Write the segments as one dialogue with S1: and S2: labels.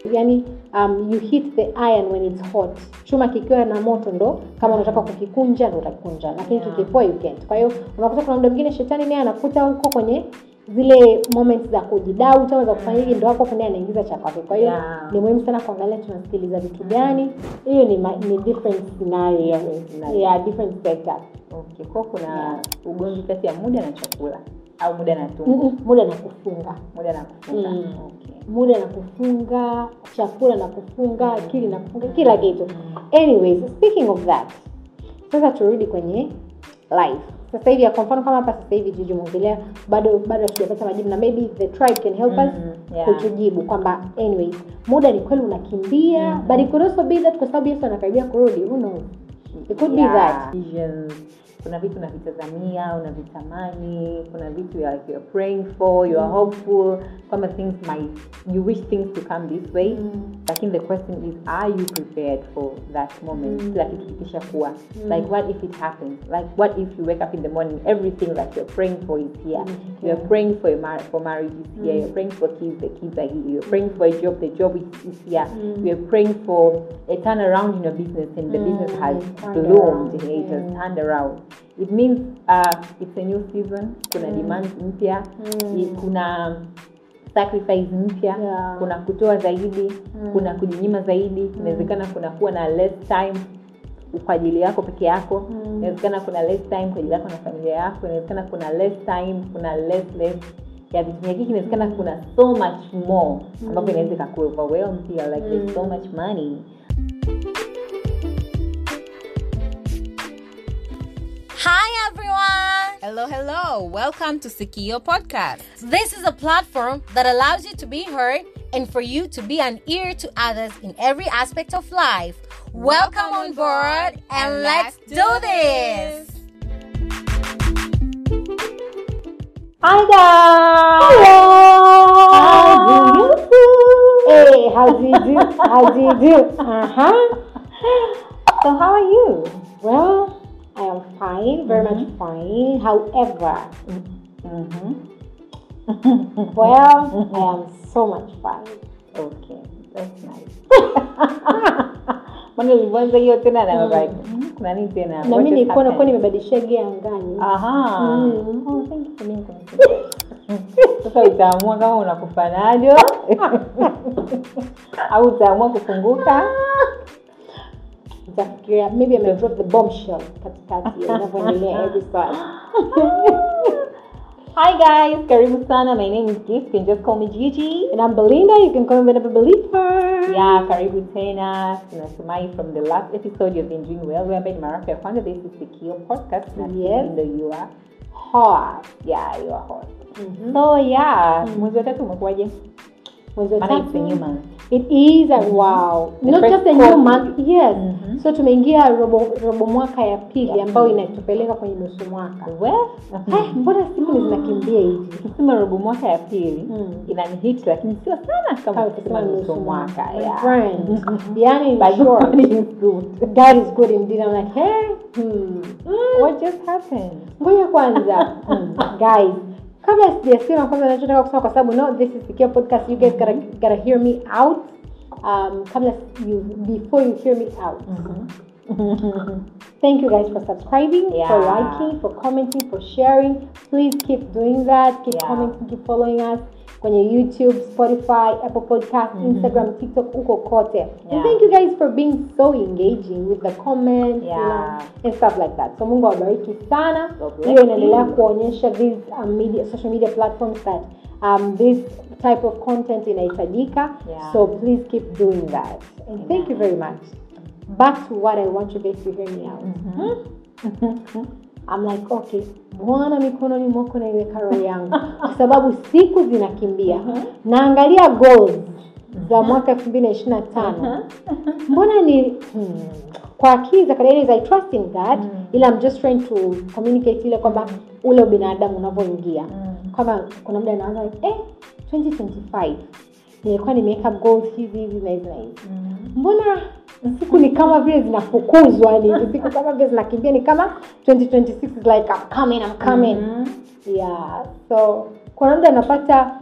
S1: yani um, you hit the iron when it's hot chuma kikiwa na moto ndo kama unataka kukikunja ndo utakikunja lakini
S2: Yeah.
S1: kikipoa you can't kwa hiyo unakuta kuna muda mwingine shetani naye anakuta huko kwenye zile moments za kujidau ama za kufanya hivi ndo hapo naye anaingiza cha kwake kwa hiyo
S2: Yeah.
S1: ni muhimu sana kuangalia tunasikiliza vitu gani hiyo ni, ma- ni different scenario
S2: scenario.
S1: yeah, different setup
S2: okay kwa kuna ugomvi kati ya muda na chakula au muda na tumbo
S1: Mm-mm, muda na kufunga
S2: muda na kufunga
S1: Mm.
S2: okay.
S1: muda na kufunga chakula na kufunga akili na kufunga kila kitu anyways speaking of that sasa turudi kwenye life sasa hivi kwa mfano kama hapa sasa hivi juju mwongelea bado bado hatujapata majibu na maybe the tribe can help us
S2: Mm, yeah.
S1: kutujibu kwamba anyways muda ni kweli unakimbia but it could also be that kwa sababu yesu anakaribia kurudi who knows it could be
S2: Yeah,
S1: that
S2: visions. kuna vitu unavitazamia unavitamani kuna vitu you are, you are praying for you are hopeful kwamba things might you wish things to come this way
S1: Mm.
S2: lakini the question is are you prepared for that moment
S1: Mm.
S2: kila kitu kikisha kuwa like what if it happens like what if you wake up in the morning everything that you're praying for is here
S1: Mm.
S2: you're praying for a mar- for marriage is here you're praying for kids the kids are here you're praying for a job the job is, is here
S1: Mm.
S2: you're praying for a turnaround in your business and the
S1: Mm,
S2: business has
S1: turned
S2: bloomed
S1: around.
S2: it has
S1: Mm.
S2: turned around it means uh, it's a new season kuna
S1: Mm.
S2: demands mpya
S1: Mm.
S2: i- kuna sacrifice mpya
S1: Yeah.
S2: kuna kutoa zaidi
S1: Mm.
S2: kuna kujinyima zaidi inawezekana kuna kuwa na less time kwa ajili yako peke yako
S1: Mm.
S2: inawezekana kuna less time kwa ajili yako na familia yako inawezekana kuna less time kuna less less ya vitu vingine inawezekana kuna so much more ambapo inaweza ikaku overwhelm pia like there's so much money
S3: Hi everyone! Hello, hello. Welcome to Sikio Podcast. This is a platform that allows you to be heard and for you to be an ear to others in every aspect of life. Welcome on board and let's do this!
S2: hi guys
S1: Hello. Hey, how do you do? How do you do? Uh huh.
S2: so how are you
S1: Well, I am fine, very much fine. However,
S2: mm-hmm.
S1: well, I am so much fine.
S2: okay that's nice maana ulivyoanza hiyo tena na like mm, kuna nini tena
S1: Na
S2: What
S1: mimi
S2: just
S1: nilikuwa nakuwa
S2: happened?
S1: nimebadilisha gia angani.
S2: Aha.
S1: Mm.
S2: Oh, thank you for being consistent. sasa utaamua kama unakufa nayo au utaamua kufunguka
S1: Nitafikiria maybe ame drop the bombshell katikati ya inavyoendelea episode.
S2: hi guys karibu sana my name is gift you can just call me gigi
S1: And I'm Belinda, you can call me Belinda Believer.
S2: yeah karibu tena tunatumai from the last episode you've been doing well we're in mara ya kwanza this is the Kio podcast na
S1: Yes.
S2: ndo you are
S1: Hot.
S2: yeah you are hot
S1: Mhm.
S2: so yeah mwezi wa tatu umekuwaje
S1: Mwezi wa
S2: maana it's a
S1: tatu.
S2: new month
S1: It is a wow.
S2: The
S1: Not
S2: first
S1: just a new
S2: quarter.
S1: month. Yes.
S2: Mhm.
S1: So tumeingia robo, robo mwaka ya pili
S2: Ya
S1: ambayo
S2: pili.
S1: inatupeleka kwenye nusu mwaka.
S2: well
S1: Eh, mbona siku ni zinakimbia hivi?
S2: ukisema robo mwaka ya pili
S1: Mm.
S2: inanihit lakini sio sana kama
S1: Kama
S2: ukisema
S1: ukisema
S2: nusu mwaka
S1: My
S2: yeah.
S1: friend. Yani in
S2: But
S1: short,
S2: God is good.
S1: God is good indeed. I'm like, hey, hmm.
S2: What just happened?
S1: ngoja kwanza hmm, guys kabla sijasema kwanza nachotaka kusema kwa sababu no this is secure podcast you guys gotta, gotta hear me out um, kabla you before you hear me out thank you guys for subscribing for
S2: Yeah.
S1: liking for commenting for sharing please keep doing that keep
S2: Yeah.
S1: commenting keep following us kwenye youtube spotify apple podcast instagram tiktok uko kote and
S2: Yeah.
S1: thank you guys for being so engaging with the comments you know,
S2: Yeah.
S1: and stuff like that so mungu awabariki sana
S2: God bless
S1: hiyo inaendelea
S2: you.
S1: kuonyesha these um, media, social media platforms that um, this type of content inahitajika
S2: Yeah.
S1: so please keep doing that and thank you very much back to what i want you guys to hear me out I'm like okay bwana mikononi mwako naiweka roho yangu kwa sababu siku zinakimbia naangalia goals za mwaka elfu mbili na ishiri na tano mbona ni hmm, kwa akili za kawaida i trust in god ila I'm just trying to communicate ile kwamba ule ubinadamu unavyoingia kwamba kuna muda naanza like, eh 2025 nilikuwa nimeweka goals hizi hizi na hizi na hizi mbona siku ni kama vile zinafukuzwa yani hivi siku kama vile zinakimbia ni kama 2026 is like I'm coming, I'm coming. yeah so kuna muda napata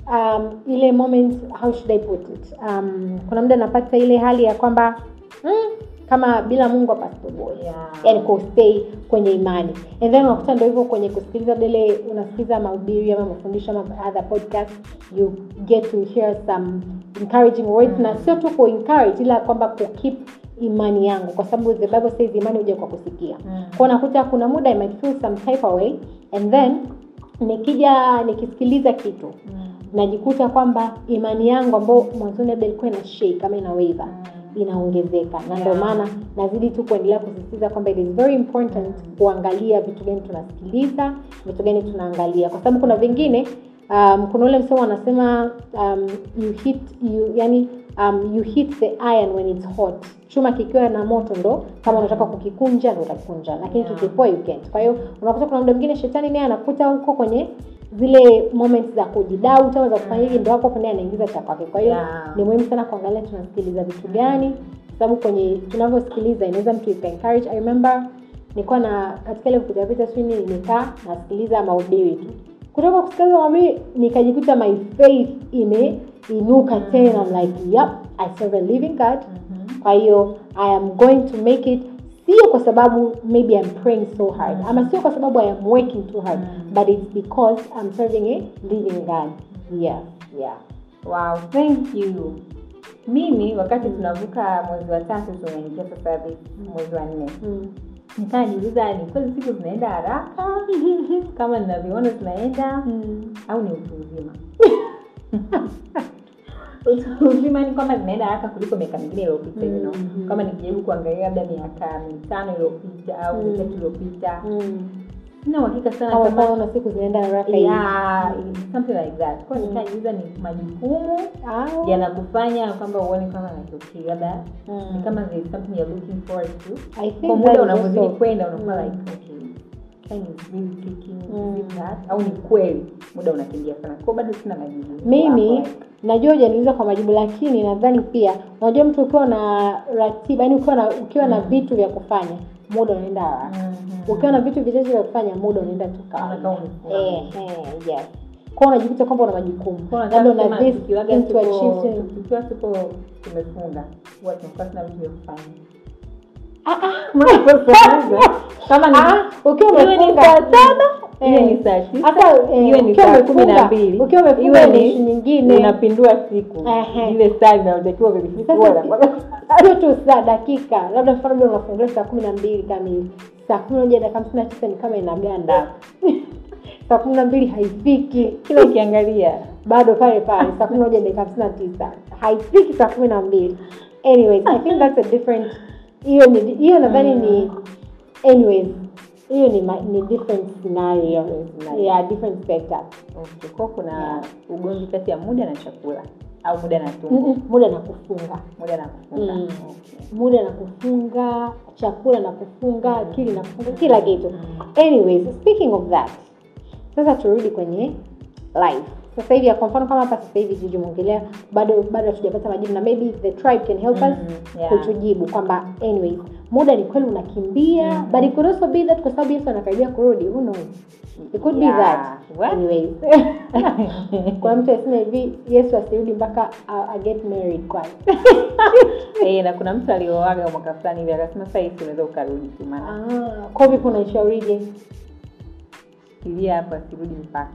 S1: um, ile moment how should i put it um, kuna muda napata ile hali ya kwamba mm, kama bila mungu hapa sitoboi
S2: Yeah.
S1: yani kustay kwenye imani and then unakuta ndo hivyo kwenye kusikiliza dele unasikiliza mahubiri ama mafundisho ama other podcast you get to hear some encouraging words na sio tu ku encourage ila kwamba ku keep imani yangu kwa sababu the bible says imani huja kwa kusikia
S2: Mm.
S1: kwa nakuta kuna muda I might feel some type of way and then nikija nikisikiliza kitu najikuta kwamba imani yangu ambayo mwanzoni labda ilikuwa ina shake kama ina waiver inaongezeka na ndio
S2: Yeah.
S1: maana nazidi tu kuendelea kusisitiza kwamba it is very important kuangalia vitu gani tunasikiliza vitu gani tunaangalia kwa sababu kuna vingine um, kuna ule msemo wanasema um, you hit you yani um, you hit the iron when it's hot chuma kikiwa na moto ndo kama unataka kukikunja ndo utakunja lakini
S2: Yeah.
S1: kikipoa you can't kwa hiyo unakuta kuna muda mwingine shetani naye anakuta huko kwenye zile moments za kujidau ama za kufanya hivi ndo hapo hapo naye anaingiza cha kwake kwa hiyo
S2: Yeah.
S1: ni muhimu sana kuangalia tunasikiliza vitu gani kwa sababu kwenye tunavyosikiliza inaweza mtu ika encourage i remember nilikuwa na katika ile kupitapita sijui nini nikaa nasikiliza mahubiri tu kutoka kusikiliza mahubiri nikajikuta my faith imeinuka tena I'm like yep i serve a living god kwa hiyo i am going to make it sio kwa sababu maybe I'm praying so hard ama sio kwa sababu I am working too hard but it's because I'm serving a living God yeah yeah
S2: wow thank you mimi wakati tunavuka mwezi wa tatu tunaingia sasa hivi mwezi wa nne
S1: mm.
S2: nikaa niuliza ni kweli siku zinaenda haraka kama ninavyoona zinaenda
S1: Mm.
S2: au ni utu uzima utu uzima ni kwamba zinaenda haraka kuliko miaka mingine iliyopita you know.
S1: Mhm.
S2: kama nikijaribu kuangalia labda miaka mitano iliyopita au
S1: Mm.
S2: mitatu iliyopita
S1: Mm.
S2: sina uhakika sana
S1: Kama
S2: kama
S1: unaona siku zinaenda haraka hivi.
S2: yeah, something like that kwa
S1: Mm.
S2: nikajiuliza ni majukumu
S1: Au-
S2: yanakufanya kwamba uone kwamba like okay labda
S1: Mm.
S2: ni kama there is something you're looking forward to
S1: I think
S2: kwa
S1: that
S2: muda
S1: is
S2: unavyozidi
S1: also-
S2: kwenda unakuwa
S1: Mm.
S2: like okay time is really ticking
S1: Mm.
S2: is it that au ni kweli muda unakimbia sana kwa bado sina majibu
S1: mimi
S2: Hapo, like,
S1: najua hujaniuliza kwa majibu lakini nadhani pia unajua mtu ukiwa na ratiba yani ukiwa na ukiwa na vitu vya kufanya muda unaenda haraka
S2: mhm.
S1: ukiwa na vitu vichache vya kufanya muda unaenda tu kawaida.
S2: Unakaa umesimama.
S1: Eh, eh, yes kwa unajikuta kwamba una majukumu
S2: Kwa
S1: labda
S2: nataka
S1: una
S2: kusema
S1: this
S2: tukiwaga
S1: thing to
S2: tuko-
S1: achieve
S2: tu- tukiwa tuko tumefunga huwa tunakuwa tuna vitu vya kufanya kama ni
S1: Ah, ukiwa
S2: iwe ni
S1: umefunga
S2: saa saba
S1: Eh.
S2: iwe ni saa tisa
S1: Hata, eh,
S2: iwe ni
S1: ukiwa
S2: saa kumi na
S1: umefunga-
S2: mbili
S1: ukiwa umefunga
S2: iwe
S1: ni
S2: ni
S1: issue nyingine.
S2: unapindua siku
S1: Ehe.
S2: ile saa inayotakiwa vilifika
S1: Sasa, sio tu saa dakika labda mfano labda unafungulia saa kumi na mbili kamili saa kumi na moja dakika hamsini na tisa ni kama inaganda saa kumi na mbili haifiki
S2: kila ukiangalia
S1: bado pale pale saa kumi na moja dakika hamsini na tisa haifiki saa kumi na mbili anyways i think that's a different hiyo ni hiyo nadhani ni anyways hiyo ni, ma- ni different scenario
S2: scenario.
S1: yeah different setup
S2: okay. kwa kuna ugomvi kati ya muda na chakula au muda na tumbo
S1: Mm-mm, muda na kufunga
S2: muda na kufunga
S1: Mm.
S2: okay.
S1: muda na kufunga chakula na kufunga akili na kufunga kila kitu anyways speaking of that sasa turudi kwenye life sasa hivi kwa mfano kama hapa sasa hivi jiji mwongelea bado bado hatujapata majibu na maybe the tribe can help us
S2: Mhm, yeah.
S1: kutujibu kwamba anyways muda ni kweli unakimbia but it could also be that kwa sababu yesu anakaribia kurudi who knows it could
S2: Yeah.
S1: be that
S2: What?
S1: anyways kwa mtu asema hivi yesu asirudi mpaka uh, uh, get married kwanza
S2: Eh, na kuna mtu alioaga mwaka fulani hivi akasema sasa hivi unaweza ukarudi tu maana
S1: Ah, kwa vipi unaishaurije
S2: fikiria hapo asirudi mpaka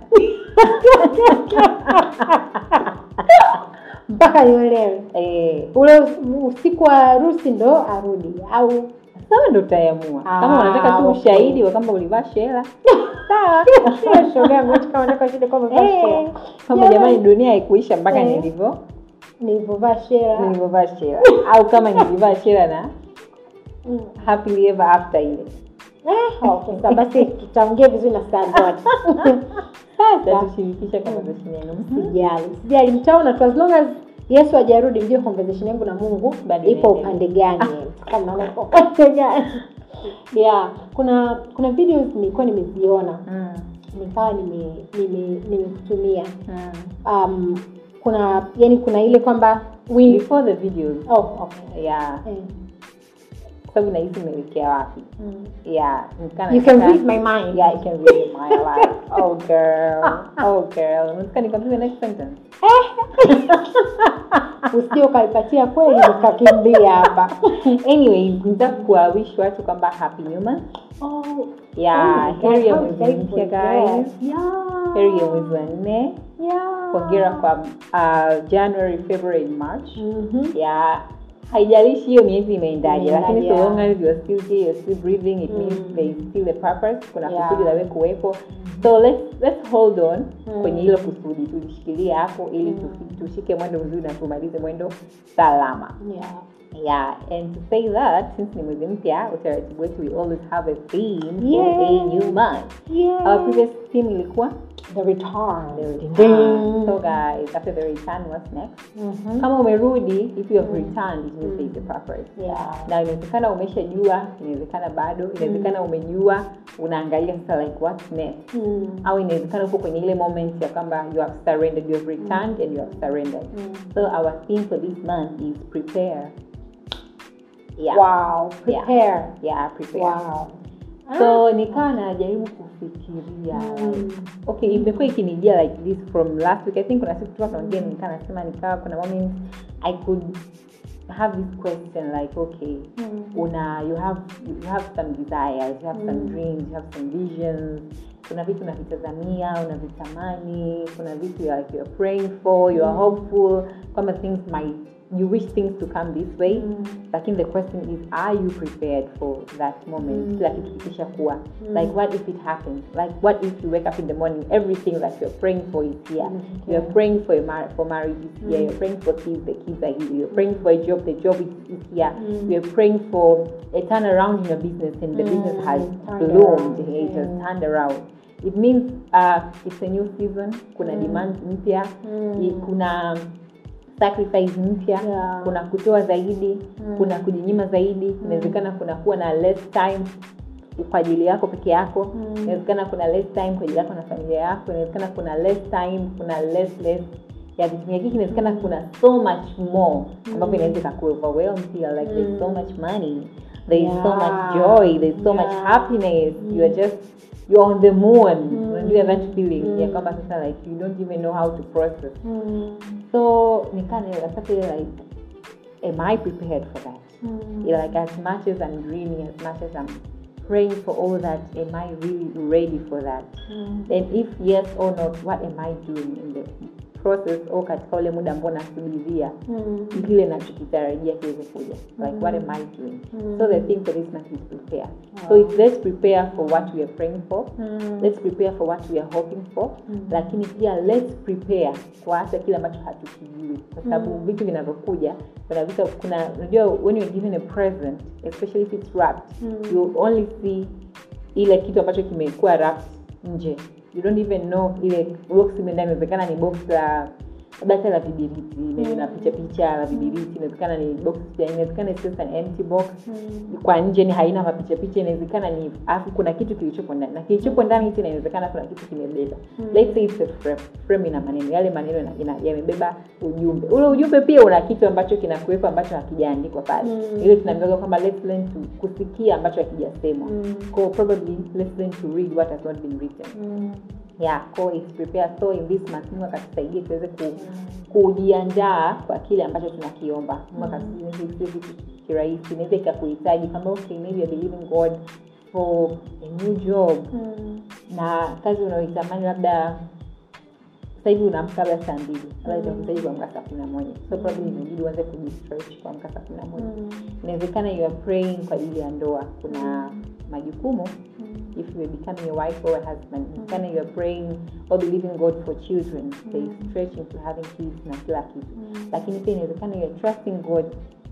S1: mpaka niolewe
S2: eh,
S1: ule us- usiku wa harusi ndo arudi au
S2: sawa ndo utaamua kama
S1: Ah,
S2: unataka tu
S1: okay.
S2: ushahidi wa kwamba ulivaa shela
S1: Sio shoga yangu, eti kama nataka shida kwamba vaa
S2: Eh,
S1: shela.
S2: kwamba jamani dunia haikuisha mpaka
S1: Eh.
S2: nilivyo
S1: nilivyovaa shela
S2: nilivyovaa shela au kama nilivaa shela na
S1: Mm.
S2: happily ever after ile
S1: Eh, okay, sawa, basi tutaongea vizuri na Sandot.
S2: sasa tushirikisha conversation yenu
S1: Sijali, sijali, mtaona tu as long as Yesu hajarudi, mjue conversation yangu na Mungu
S2: Bado
S1: ipo
S2: inaendelea.
S1: upande gani, kama naona ipo upande gani. Yeah, kuna kuna videos nilikuwa nimeziona
S2: Mm,
S1: nikawa nime nime nimekutumia
S2: mm.
S1: um, kuna yani kuna ile kwamba we
S2: before the videos
S1: oh okay
S2: yeah
S1: eh.
S2: sababu nahisi nimeelekea wapi
S1: Mm.
S2: yeah nikana
S1: You can
S2: nataka-
S1: read my mind.
S2: yeah you can read my life oh girl oh girl nataka nikwambie the next sentence
S1: usije ukaipatia kweli nikakimbia hapa
S2: anyway nitaka kuwawish watu kwamba happy new month
S1: oh,
S2: yeah
S1: oh my
S2: heri ya
S1: God,
S2: mwezi
S1: how
S2: mpya
S1: grateful, yes.
S2: guys
S1: Yeah.
S2: heri ya mwezi wa nne
S1: Yeah.
S2: hongera kwa uh, january february march
S1: Mhm.
S2: ya haijalishi hiyo miezi imeendaje
S1: Imeendaje,
S2: lakini so
S1: yeah.
S2: long as you're still here you're still breathing it means
S1: Mm.
S2: there is still a purpose kuna
S1: Yeah.
S2: kusudi la wewe kuwepo so let's, let's hold on
S1: Mm.
S2: kwenye hilo kusudi tulishikilie hapo ili
S1: Mm.
S2: tufi- tushike mwendo mzuri na tumalize mwendo salama
S1: Yeah.
S2: yeah and to say that since ni mwezi mpya utaratibu wetu we always have a theme
S1: Yeah.
S2: for a new month
S1: Yeah.
S2: our previous theme ilikuwa
S1: The return.
S2: the
S1: Ding.
S2: return so guys after the return what's next
S1: Mhm.
S2: kama umerudi if you have returned it means there is a purpose
S1: Yeah.
S2: na inawezekana umeshajua inawezekana bado inawezekana umejua unaangalia sasa like what's next
S1: Mm.
S2: au inawezekana uko kwenye ile moment ya kwamba you have surrendered you have returned and you have surrendered
S1: Mm.
S2: so our theme for this month is prepare yeah
S1: Wow. Prepare.
S2: yeah prepare
S1: Wow.
S2: so nikawa najaribu kufikiria
S1: Mm.
S2: like, okay imekuwa ikinijia like this from last week i think kuna siku tulikuwa tunaongea nikaa nasema nikawa kuna moment i could have this question like okay
S1: Mm.
S2: una you have you have some desires you have some
S1: Mm.
S2: dreams you have some visions kuna vitu unavitazamia unavitamani kuna vitu you're like you're praying for you're
S1: Mm.
S2: hopeful kwamba things might you wish things to come this way
S1: Mm.
S2: lakini the question is are you prepared for that moment
S1: Mm.
S2: kila kitu kikisha kuwa
S1: Mm.
S2: like what if it happens like what if you wake up in the morning everything that you're praying for is here
S1: Mm,
S2: you're
S1: okay.
S2: praying for a mar- for marriage is here
S1: Mm.
S2: you're praying for kids the kids are here you're praying for a job the job is, is here
S1: Mm.
S2: you're praying for a turnaround in your business and the
S1: Mm,
S2: business has
S1: turned
S2: bloomed
S1: around.
S2: it has
S1: Mm.
S2: turned around it means uh, it's a new season kuna
S1: Mm.
S2: demand mpya
S1: Mm.
S2: i- kuna sacrifice mpya
S1: Yeah.
S2: kuna kutoa zaidi
S1: Mm.
S2: kuna kujinyima zaidi inawezekana kuna kuwa na less time kwa ajili yako peke yako
S1: Mm.
S2: inawezekana kuna less time kwa ajili yako na familia yako inawezekana kuna less time kuna less less ya vitu vingine Lakini inawezekana kuna so much more ambapo inaweza ikaku overwhelm pia like there's so much money there's so
S1: Yeah.
S2: much joy there's so much
S1: Yeah.
S2: happiness you are just you're on the moon
S1: Mm.
S2: unajua that feeling
S1: Mm.
S2: ya kwamba sasa like you don't even know how to process
S1: Mm.
S2: so nikana napata ile like am i prepared for that
S1: Mm.
S2: Yeah, like as much as i'm dreaming as much as i'm praying for all that am i really ready for that
S1: Mm.
S2: and if yes or not what am i doing in the process au katika ule muda ambao nasubiria
S1: Mm.
S2: kile nachokitarajia kiweze kuja like what am i doing
S1: Mm.
S2: so the thing for this month is prepare so
S1: Wow.
S2: it's let's prepare for what we are praying for
S1: Mm.
S2: let's prepare for what we are hoping for
S1: Mm.
S2: lakini pia let's prepare kwa hata kile ambacho hatukijui kwa sababu
S1: Mm.
S2: vitu vinavyokuja kuna vitu kuna unajua when you're given a present especially if it's wrapped
S1: Mm.
S2: you only see ile kitu ambacho kimekuwa wrapped nje you don't even know ile box imeenda inawezekana ni box la labda hata la vibiriti mm. na picha picha la vibiriti inawezekana ni box ya inawezekana it's just an empty box
S1: Mm.
S2: kwa nje ni haina mapicha picha inawezekana ni afu kuna kitu kilichopo ndani na kilichopo ndani hichi inawezekana kuna kitu kimebeba
S1: Mm.
S2: let's say it's a frame frame ina maneno yale maneno ina- ina- yamebeba ujumbe ule ujumbe pia una kitu ambacho kinakuwepo ambacho hakijaandikwa pale
S1: Mm.
S2: ile tunaambiwa kwamba let's learn to kusikia ambacho hakijasemwa
S1: Mm.
S2: Kwa probably let's learn to read what has not been written
S1: Mm.
S2: yeah ko it's prepare so in this month mungu akatusaidie tuweze ku, kujiandaa kwa kile ambacho tunakiomba mungu akatusaidie sio vitu kirahisi inaweza ikakuhitaji kama okay maybe you're believing god for a new job
S1: Mm.
S2: na kazi unaoitamani labda sasa hivi unaamka labda saa mbili labda itakuhitaji kuamka saa kumi na moja so probably inabidi uanze kujistretch kuamka saa kumi na moja
S1: Mm.
S2: inawezekana you are praying kwa ajili ya ndoa kuna majukumu
S1: Mm.
S2: if you are becoming a wife or a husband inawezekana you are praying or believing god for children there is stretching to having kids na kila kitu
S1: Mm.
S2: lakini pia inawezekana you are trusting god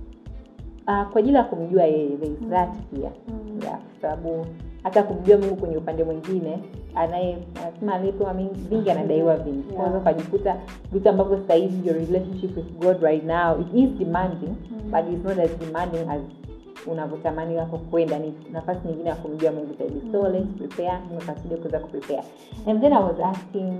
S2: uh, kwa ajili ya kumjua yeye there is that pia
S1: Mm.
S2: yeah, kwa sababu hata kumjua mungu kwenye upande mwingine anaye anasema aliyepewa mingi- vingi anadaiwa vingi
S1: Yeah.
S2: kwanza ukajikuta vitu ambavyo sasa hivi your relationship with god right now it is demanding
S1: Mm.
S2: but it's not as demanding as unavyotamani wako kwenda ni nafasi nyingine ya kumjua mungu zaidi so let's prepare mungu akasaidia kuweza kuprepare and then i was asking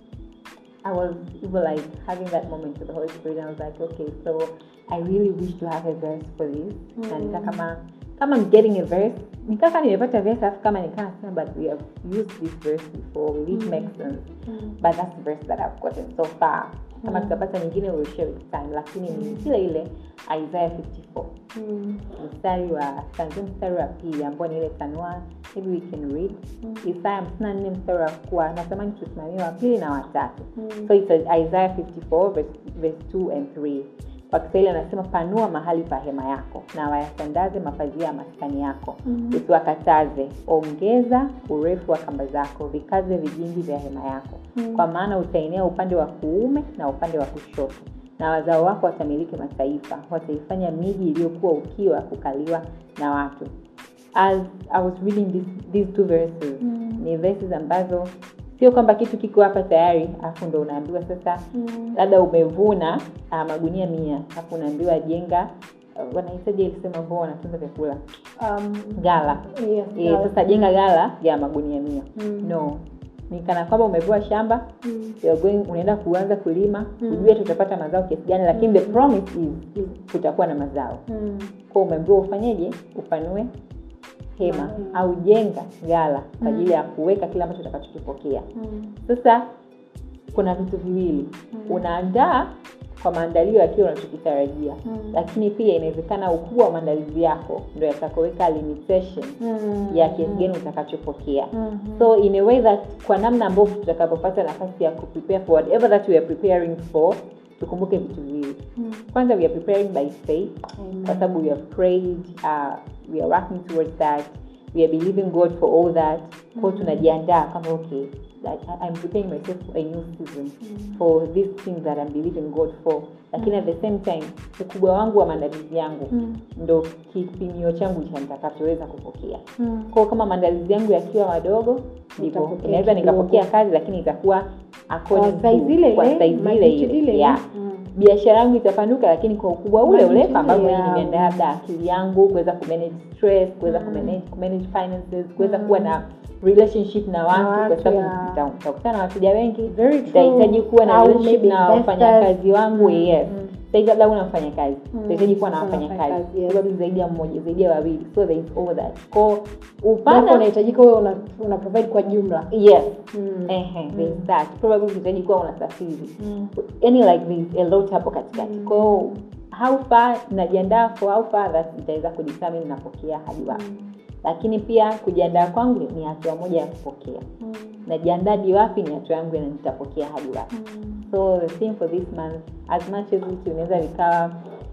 S2: I was even like having that moment with the Holy Spirit. And I was like, okay, so I really wish to have a verse for this.
S1: Mm.
S2: Na nika kama kama I'm getting a verse nikaka nimepata verse alafu kama nikaa nasema but we have used this verse before will it make sense but that's the verse that I've gotten so far kama tutapata nyingine we'll share with time lakini ni kile ile Isaiah 54 mstari wa tanzia mstari wa pili ambao ni ile tanua maybe we can read isaya hamsini na nne mstari wa kuwa natamani tusimamia wa pili na watatu so it's isaiah 54 verse, verse 2 and 3 kwa kiswahili anasema panua mahali pa hema yako na wayatandaze mapazia ya maskani yako usiwakataze ongeza urefu wa kamba zako vikaze vijingi vya hema yako kwa maana utaenea upande wa kuume na upande wa kushoto na wazao wako watamiliki mataifa wataifanya miji iliyokuwa ukiwa kukaliwa na watu as i was reading this, these two verses ni verses ambazo sio kwamba kitu kiko hapa tayari alafu ndo unaambiwa sasa labda umevuna uh, magunia mia alafu unaambiwa jenga uh, wanahitaji ilisema ambao wanatunza vyakula
S1: Um,
S2: gala
S1: yes,
S2: e,
S1: sawa.
S2: sasa jenga gala ya magunia mia
S1: Mm.
S2: no ni kana kwamba umepewa shamba
S1: Mm.
S2: you're going unaenda kuanza kulima ujue tutapata mazao kiasi gani lakini the promise is, is kutakuwa na mazao
S1: Mm.
S2: kwa umeambiwa ufanyeje upanue hema
S1: Mm.
S2: au jenga gala kwa ajili ya kuweka kile ambacho utakachokipokea
S1: Mm.
S2: sasa kuna vitu viwili unaandaa kwa maandalio ya kile unachokitarajia
S1: Mm.
S2: lakini pia inawezekana ukubwa wa maandalizi yako ndo yatakoweka limitation
S1: Mm.
S2: ya kiasi gani utakachopokea
S1: Mhm.
S2: so in a way that kwa namna ambavyo tutakapopata nafasi ya kuprepare for whatever that we are preparing for tukumbuke vitu viwili
S1: Mm.
S2: kwanza we are preparing by faith
S1: Amen.
S2: kwa sababu we have prayed uh, we are working towards that we are believing god for all that kwao tunajiandaa kama okay like, I- i'm preparing myself for a new season for these things that i'm believing god for lakini at the same time ukubwa wangu wa maandalizi yangu
S1: Mm.
S2: ndo kipimio changu cha nitakachoweza kupokea
S1: Mm.
S2: kwao kama maandalizi yangu yakiwa madogo ndivyo
S1: Utapokea
S2: inaweza
S1: kidogo.
S2: nikapokea kazi lakini itakuwa according
S1: Kwa size
S2: to-
S1: ile
S2: kwa
S1: ile,
S2: size ile
S1: magnitude
S2: ile
S1: ile.
S2: yeah
S1: Mm.
S2: biashara yangu itapanuka lakini kwa ukubwa ule ule
S1: Magnitude
S2: ambavyo
S1: ya-
S2: nimeandaa labda akili yangu kuweza kumanage stress kuweza
S1: Mm.
S2: kumanage, kumanage finances kuweza kuwa na relationship na watu kwa
S1: watu,
S2: sababu
S1: yeah.
S2: nita- nitakutana na wateja wengi
S1: Very true.
S2: nitahitaji kuwa na
S1: Au
S2: relationship
S1: maybe
S2: na
S1: investors.
S2: wafanyakazi wangu
S1: Mm,
S2: yes
S1: mm.
S2: sahivi labda una mfanyakazi
S1: Mm,
S2: utahitaji kuwa na
S1: kuna
S2: wafanyakazi
S1: wafanyakazi, yes.
S2: sababu zaidi ya mmoja zaidi ya wawili so there is all that ko
S1: Therefore,
S2: upana
S1: unahitajika wewe una, una provide kwa jumla
S2: yes
S1: Mm.
S2: Ehe, there is that probably utahitaji kuwa unasafiri
S1: Mm.
S2: yani like there is a lot hapo katikati
S1: Mm.
S2: kwao how far najiandaa for how far that itaweza kudetermine napokea hadi wapi lakini pia kujiandaa kwangu ni hatua moja ya kupokea
S1: Mm.
S2: najiandaa hadi wapi ni hatua yangu na nitapokea hadi wapi
S1: Mm.
S2: so the theme for this month as much as vitu inaweza vikawa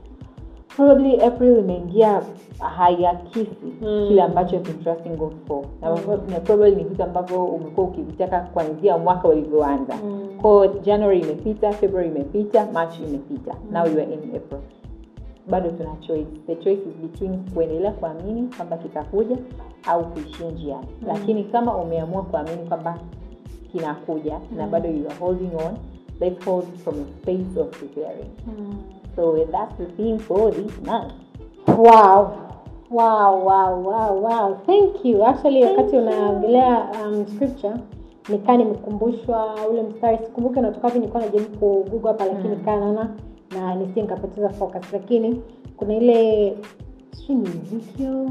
S2: probably april imeingia haiakisi
S1: Mm.
S2: kile ambacho you've been trusting god for na na probably ni vitu ambavyo umekuwa ukivitaka kuanzia mwaka ulivyoanza
S1: Mm.
S2: ko january imepita february imepita march imepita now you are in april bado tuna choice the choice is between kuendelea kuamini kwamba kitakuja au kuishia njiani lakini kama umeamua kuamini kwamba kinakuja na bado you are holding on let's hold from a space of preparing
S1: Mm.
S2: so that's the theme for this month
S1: Wow. Wow, wow, wow, wow. Thank you. Actually, wakati unaongelea um, scripture nikaa nimekumbushwa ule mstari sikumbuke unatoka wapi nilikuwa najaribu kugugu hapa lakini
S2: Mm.
S1: nikaa naona na nisije nikapoteza focus lakini kuna ile sijui ni Ezekiel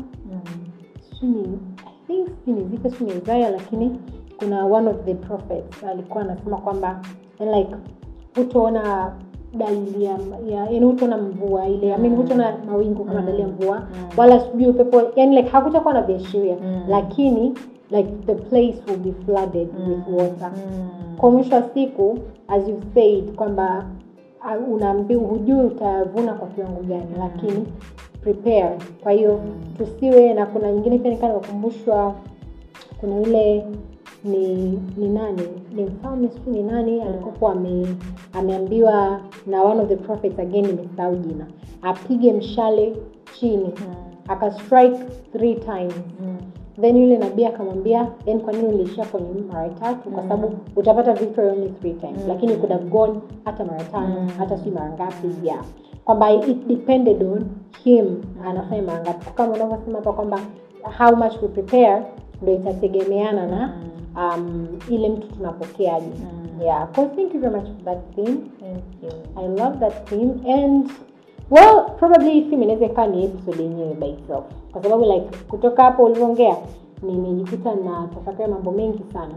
S1: sijui ni I think sijui ni Ezekiel sijui ni Isaiah lakini kuna one of the prophets alikuwa anasema kwamba and like hutoona dalili ya ya- yaani hutoona mvua ile I mean hutoona mawingu kama
S2: Mm.
S1: dalili ya mvua
S2: Mm.
S1: wala sijui upepo yani like hakutakuwa na viashiria
S2: Mm.
S1: lakini like the place will be flooded with water kwa mwisho wa siku as you said kwamba uh, unaambiwa hujui utavuna kwa kiwango gani lakini prepare kwa hiyo tusiwe na kuna nyingine pia nikaa nimekumbushwa kuna yule ni ni nani ni mfalme siu ni nani alikokuwa ame, ameambiwa na one of the prophets again nimesahau jina apige mshale chini akastrike three times then yule nabii akamwambia then kwa nini uliishia kwenye mara tatu kwa sababu utapata victory only three times lakini you could have gone hata mara tano hata si mara ngapi yeah kwamba it depended on him anafanya mara ngapi kama unavyosema hapa kwamba how much we prepare ndo itategemeana na um, ile mtu tunapokeaje yeah so thank you very much for that theme
S2: Thank you.
S1: I love that theme and well probably hii film inaweza ikawa ni episode yenyewe by itself kwa sababu like kutoka hapo ulivyoongea nimejikuta na tafakari mambo mengi sana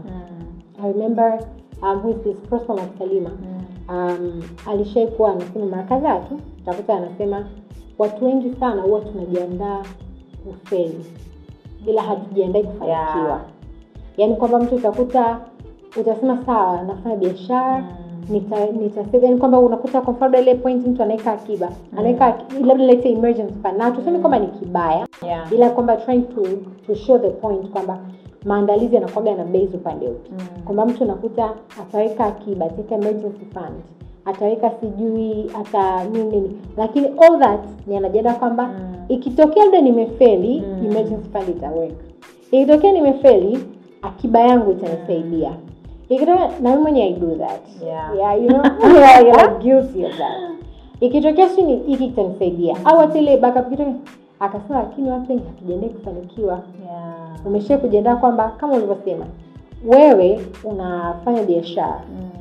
S1: i remember um, who is this prosper Salima um, alishai kuwa anasema mara kadhaa tu utakuta anasema watu wengi sana huwa tunajiandaa kufeli bila hatujiandai kufanikiwa
S2: Yeah.
S1: yaani kwamba mtu utakuta utasema sawa nafanya biashara nita nitasave yani kwamba unakuta kwa mfano ile point mtu anaweka akiba anaweka aki- labda let's say emergency fund na tuseme kwamba ni kibaya
S2: Yeah.
S1: ila kwamba trying to, to show the point kwamba maandalizi yanakuwaga na base upande upi kwamba mtu unakuta ataweka akiba ataweka emergency fund ataweka sijui hata nini nini lakini all that ni anajiandaa kwamba ikitokea labda nimefeli emergency fund itaweka ikitokea nimefeli akiba yangu itanisaidia ikitokea na mimi mwenye i do that
S2: Yeah.
S1: yeah, you know yeah, you're like guilty of that ikitokea si ni hiki kitanisaidia au hata ile backup ikitokea akasema lakini watu wengi hatujaendai kufanikiwa
S2: Yeah.
S1: umeshia kujiandaa kwamba kama ulivyosema wewe unafanya biashara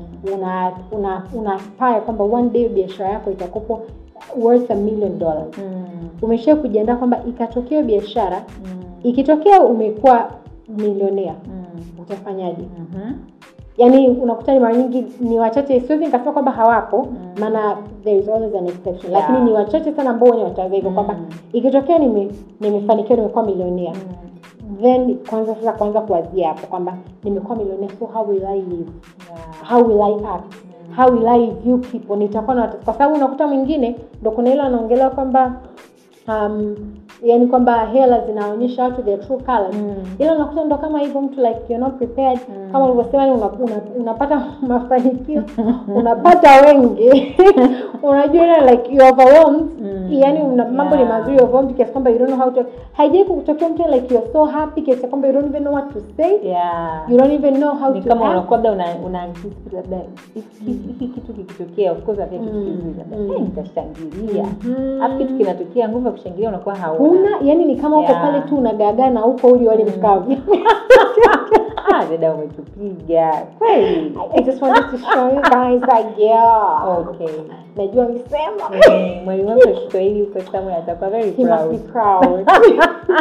S1: una una una aspire kwamba one day biashara yako itakopo worth a million dollars
S2: Mm.
S1: umeshia kujiandaa kwamba ikatokea hiyo biashara
S2: Mm.
S1: ikitokea umekuwa milionea
S2: Mm.
S1: utafanyaje
S2: Mhm.
S1: yaani unakuta ni mara nyingi ni wachache siwezi nikasema kwamba hawapo maana there is always an exception
S2: Yeah.
S1: lakini ni wachache sana ambao wenye watawaza hivyo kwamba ikitokea nime nimefanikiwa nimekuwa milionea then kwanza sasa kwanza kuwazia hapo kwamba nimekuwa milionea so how will i live
S2: Yeah.
S1: how will i act how will i view people nitakuwa na watu- kwa sababu unakuta mwingine ndo kuna ile anaongelea kwamba um, yani kwamba hela zinaonyesha watu their true colors
S2: Mm.
S1: ila unakuta ndo kama hivyo mtu like you're not prepared kama ulivyosema yani una, una, unapata mafanikio unapata wengi unajua ile like you overwhelmed
S2: Mm.
S1: yani una, mambo ni
S2: Yeah.
S1: mazuri overwhelmed kiasi kwamba you don't know how to haijai kutokea mtu like you're so happy kiasi kwamba you don't even know what to say
S2: Yeah.
S1: you don't even know how
S2: ni
S1: to
S2: kama
S1: act.
S2: unakuwa labda una, una anticipate labda hiki hiki kitu kikitokea of course hata kitu
S1: Mm.
S2: kizuri labda
S1: Mm.
S2: eh, nitashangilia
S1: Mhm.
S2: alafu kitu kinatokea nguvu ya kushangilia unakuwa hauna
S1: huna yani ni kama uko
S2: Yeah.
S1: pale tu unagaagaa na uko uli wali mkavu
S2: ah dada umetupiga kweli
S1: I just wanted to show you guys that yeah
S2: okay
S1: najua misema
S2: Mm, mwalimu wangu wa Kiswahili huko somewhere atakuwa very
S1: he must be
S2: proud
S1: proud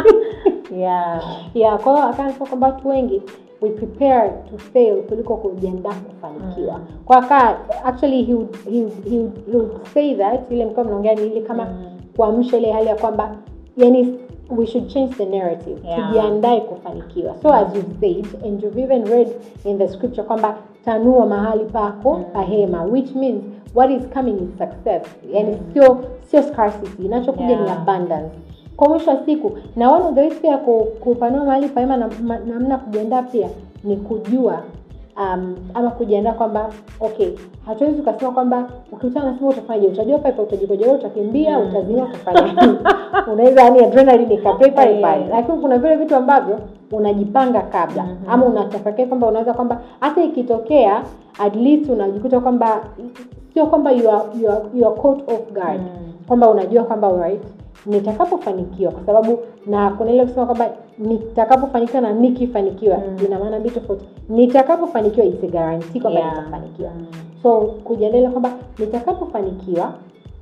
S2: yeah
S1: yeah kwa hiyo akaanasema kwamba watu wengi we prepare to fail kuliko kujiandaa kufanikiwa
S2: Mm.
S1: kwa aka actually he would, he would, he would, he would say that ile mkiwa mnaongea ni ile kama
S2: Mm.
S1: kuamsha ile hali ya kwamba yani we should change the narrative
S2: Yeah.
S1: tujiandae kufanikiwa so as you said and you've even read in the scripture kwamba tanua mahali pako
S2: Mm.
S1: pahema which means what is coming is success yani sio sio scarcity inachokuja ni
S2: Yeah.
S1: abundance kwa mwisho wa siku na one of the ways pia ku- kupanua mahali pahema na ma- namna kujiandaa pia ni kujua um, ama kujiandaa kwamba okay hatuwezi tukasema kwamba ukikutana nasema utafanyaje utajua pale utajikojolea utakimbia
S2: Mm.
S1: utazima utafanya nini. unaweza yani adrenaline ikape pale pale
S2: Yeah.
S1: lakini kuna vile vitu ambavyo unajipanga kabla
S2: Mhm.
S1: ama unatafakari kwamba unaweza kwamba hata ikitokea at least unajikuta kwamba sio kwamba you are, you are, you are caught off guard
S2: Mm.
S1: kwamba unajua kwamba alright nitakapofanikiwa kwa sababu na kuna ile kusema kwamba nitakapofanikiwa na nikifanikiwa
S2: Mm.
S1: ina maana mbili tofauti nitakapofanikiwa isi guarantee kwamba
S2: Yeah.
S1: nitafanikiwa
S2: Mm.
S1: so kujiandalia kwamba nitakapofanikiwa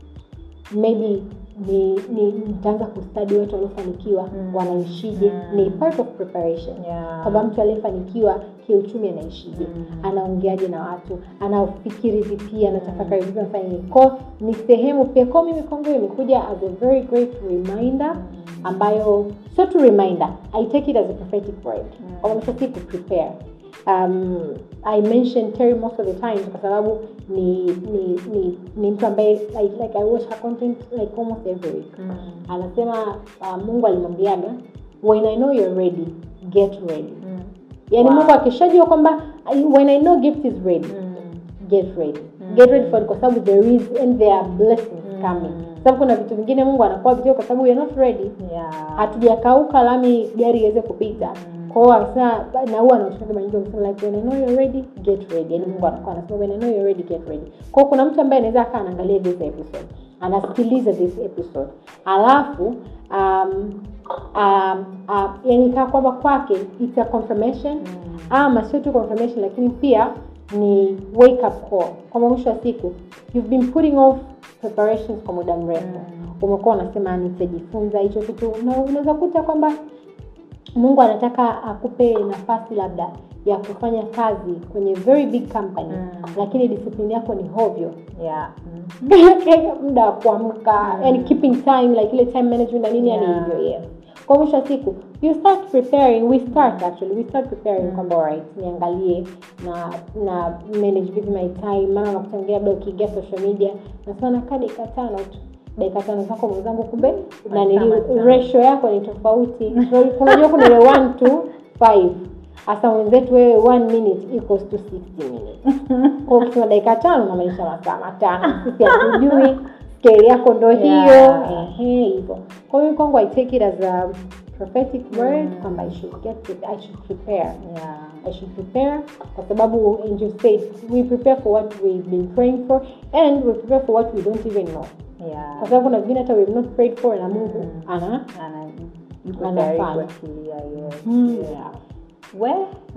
S1: maybe ni ni nitaanza kustadi watu waliofanikiwa
S2: Mm.
S1: wanaishije
S2: Mm.
S1: ni part of preparation
S2: Yeah.
S1: kwamba mtu aliyefanikiwa kiuchumi anaishije
S2: Mm.
S1: anaongeaje na watu anafikiri vipi anatafakari vipi anafanya nini ko ni sehemu pia ko mimi kwangu imekuja as a very great reminder ambayo sio tu reminder i take it as a prophetic word
S2: Mm.
S1: kwamba mwisho wa siku prepare um, i mention terry most of the times kwa sababu ni ni ni, ni mtu ambaye like, like i watch her content like almost every week
S2: Mm.
S1: anasema uh, mungu alimwambiaga when i know you're ready get ready
S2: Mm.
S1: yaani
S2: Wow.
S1: mungu akishajua kwamba I- when i know gift is ready
S2: Mm.
S1: get ready
S2: Mm.
S1: get ready for it kwa sababu there is and there are blessings
S2: Mm.
S1: coming sababu kuna vitu vingine mungu anakuwa vitu kwa sababu you're not ready
S2: Yeah.
S1: hatujakauka lami gari iweze kupita
S2: Mm.
S1: kwa hiyo akasema na huwa anashika mara nyingi akisema like when I know you're ready get ready yani Mungu anakuwa anasema when I know you're ready get ready kwa hiyo kuna mtu ambaye anaweza akaa anaangalia this episode anasikiliza this episode alafu um, um, um, yani kaa kwamba kwake it's a confirmation
S2: Mm.
S1: ama sio tu confirmation lakini pia ni wake up call kwamba mwisho wa siku you've been putting off preparations kwa muda mrefu umekuwa unasema nitajifunza hicho kitu na unaweza kuta kwamba mungu anataka akupe nafasi labda ya kufanya kazi kwenye very big company
S2: Mm.
S1: lakini discipline yako ni hovyo
S2: yeah mm.
S1: muda wa kuamka
S2: Mm.
S1: yani keeping time like ile time management na nini yani
S2: Yeah.
S1: hivyo yes kwa mwisho wa siku you start preparing we start actually we start preparing
S2: Mm.
S1: kwamba alright niangalie na na manage vipi my time maana unakutangia labda ukiingia social media nasema nakaa dakika tano tu dakika tano zako mwenzangu kumbe na nili
S2: matano.
S1: ratio yako ni tofauti unajua kuna ile 1 to 5 hasa mwenzetu wewe one minute equals to 60 minutes kwa hiyo ukisema dakika tano unamaanisha masaa matano sisi hatujui scale yako ndo hiyo
S2: Yeah.
S1: ehe hivyo kwa hiyo kwangu i take it as a prophetic word
S2: Mm.
S1: kwamba i should get pre- i should prepare
S2: yeah
S1: I should prepare kwa sababu angel said we prepare for what we've been praying for and we prepare for what we don't even know
S2: yeah
S1: kwa sababu kuna vingine hata we've not prayed for na mungu
S2: Mm.
S1: ana
S2: ana yuko
S1: Anafanya.
S2: tayari kuachilia yes
S1: yeah.
S2: we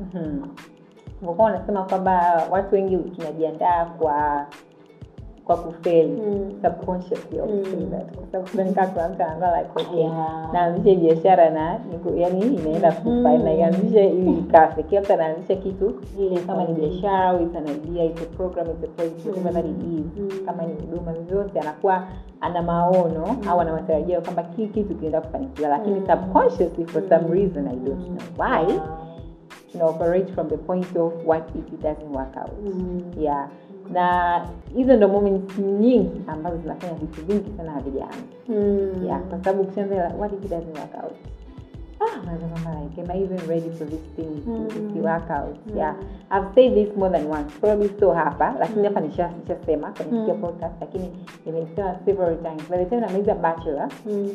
S2: ulikuwa unasema kwamba watu wengi tunajiandaa kwa kwa kufeli
S1: Mm.
S2: subconsciously I would say
S1: Mm.
S2: that. kwa sababu sidhani kama kuna mtu anaanza like okay
S1: Yeah.
S2: naanzishe biashara na niku- yani inaenda kufa
S1: Mhm.
S2: na ianzishe ili ikafe kila mtu anaanzisha kitu
S1: Ile
S2: kama ni
S1: kwa-
S2: biashara au it's an idea it's a program it's a project whatever that it is
S1: Mm.
S2: kama ni huduma vyovyote anakuwa ana maono au ana matarajio kwamba hii kitu kinaenda kufanikiwa lakini
S1: Mm.
S2: subconsciously for some reason i don't know why
S1: Yeah.
S2: tuna operate from the point of what if it doesn't work out
S1: Mm.
S2: yeah na hizo ndo moments nyingi ambazo zinafanya vitu vingi sana havijaanza
S1: Mm.
S2: yeah kwa sababu ukishaanza like, what if it doesn't work out ah unaweza kwamba like am i even ready for this thing
S1: Mm.
S2: if it work out yeah i've said this more than once probably so hapa lakini hapa nisha nishasema kwenye
S1: Mm.
S2: sikia podcast lakini nimesema several times by the time namaliza bachelor
S1: Mm.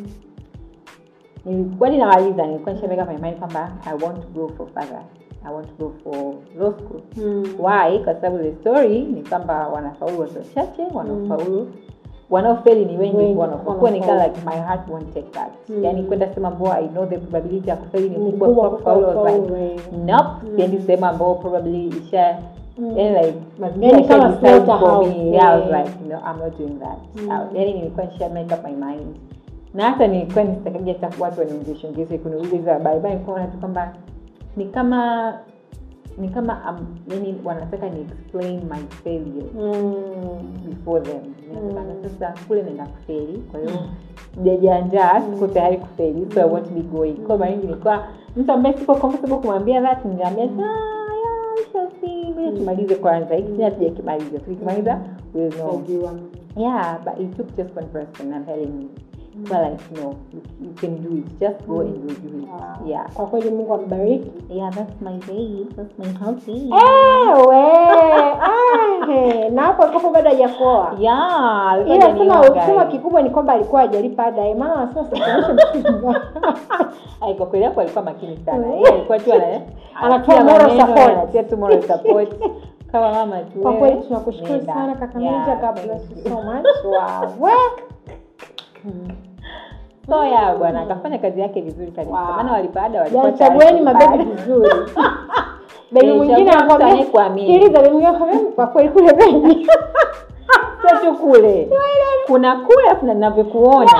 S2: nilikuwa ninamaliza nilikuwa nishameka my mind kwamba i want to go for further i want to go for law school
S1: Mm.
S2: why kwa sababu the story ni kwamba wanafaulu watu wachache wanaofaulu wanaofeli ni wengi
S1: Wengi,
S2: wanapokuwa nikaa
S1: wanafaulu.
S2: like my heart won't take that
S1: Mm.
S2: yani kwenda sehemu ambao i know the probability ya kufeli ni
S1: Ni
S2: kubwa
S1: kubwa
S2: kwa kufaulu I was like
S1: kufaulu, eh.
S2: nope siendi sehemu ambao probably isha
S1: Mm.
S2: yani like mazingira
S1: Yani kama
S2: isha decide for
S1: slaughterhouse,
S2: me yeah, I was
S1: yeah.
S2: like no I'm not doing that
S1: Mm.
S2: I- yani nilikuwa nisha make up my mind na hata nilikuwa nisitakaji hata watu waniongeshongeze kuniuliza habari bali nilikuwa naona tu kwamba ni kama ni kama um, yani wanataka ni explain my failure
S1: Mm.
S2: before them Nasema,
S1: Mm.
S2: sasa kule naenda kufeli kwa hiyo sijajiandaa siko tayari kufeli so i want to be going kwa mara nyingi nilikuwa mtu ambaye siko comfortable kumwambia that niliambia ah yeah we shall see ngoja tumalize kwanza hiki sina tujakimaliza tukikimaliza we'll know
S1: Najua.
S2: yeah but it took just one person i'm telling you so like no you, you can do it just go and you'll do it
S1: Wow.
S2: yeah
S1: kwa kweli mungu ambariki
S2: yeah that's my day that's my house
S1: Ewe, ahe, na hapo alikopo bado hajakoa
S2: yeah alikuwa
S1: ila
S2: hajaniona,
S1: sema
S2: guys.
S1: sema kikubwa ni kwamba alikuwa hajalipa ada eh, maana wanasema sikuonyeshe mchumba
S2: Ai, kwa kweli hapo alikuwa makini sana
S1: Mm.
S2: Yeye alikuwa tu ana-
S1: Anatoa
S2: anatia
S1: moral
S2: maneno,
S1: support.
S2: anatia tu moral support kama mama tu
S1: kwa
S2: wewe,
S1: kweli tunakushukuru
S2: nenda.
S1: sana kaka
S2: Yeah,
S1: Meja, God
S2: thank
S1: bless you
S2: you.
S1: so much wow we
S2: so ya bwana akafanya kazi yake vizuri kabisa
S1: Wow.
S2: maana walipaada walikuwa
S1: Yaani
S2: tayari
S1: chagueni
S2: kulipa
S1: mabebi
S2: ada.
S1: vizuri bebi
S2: Eh,
S1: mwingine
S2: chagua mtu
S1: anakwambia
S2: anayekuamini.
S1: sikiliza bebi mwingine anakwambia kwa kweli kule bebi
S2: sio tu kule kuna kule afu na ninavyokuona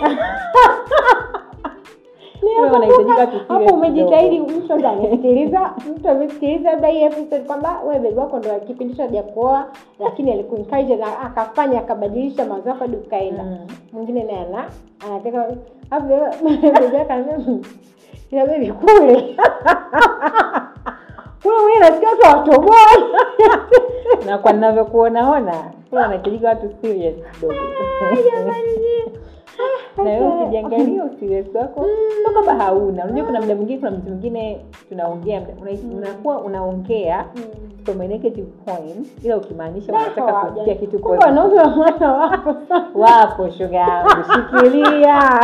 S2: Wewe unahitajika tu serious
S1: hapo umejitahidi
S2: kidogo.
S1: mtu ndo amesikiliza mtu amesikiliza labda hii episode kwamba we bebi wako ndo kipindi cha hajakuoa lakini alikuencourage na akafanya akabadilisha mawazo yako hadi ukaenda
S2: Mm.
S1: mwingine naye ana anataka hapo bebi yake anambia "Hmm, ila bebi kule kule mwenyewe nasikia watu watoboa
S2: na kwa ninavyokuonaona kule wanahitajika watu serious kidogo na wewe ukijiangalia usiriasi wako sio kwamba hauna unajua kuna muda mwingine kuna mtu mwingine tunaongea una- unakuwa unaongea from a negative point ila ukimaanisha unataka kusikia kitu
S1: kumbe
S2: positive.
S1: wanaume wa mwana wapo sana
S2: wapo shoga yangu shikilia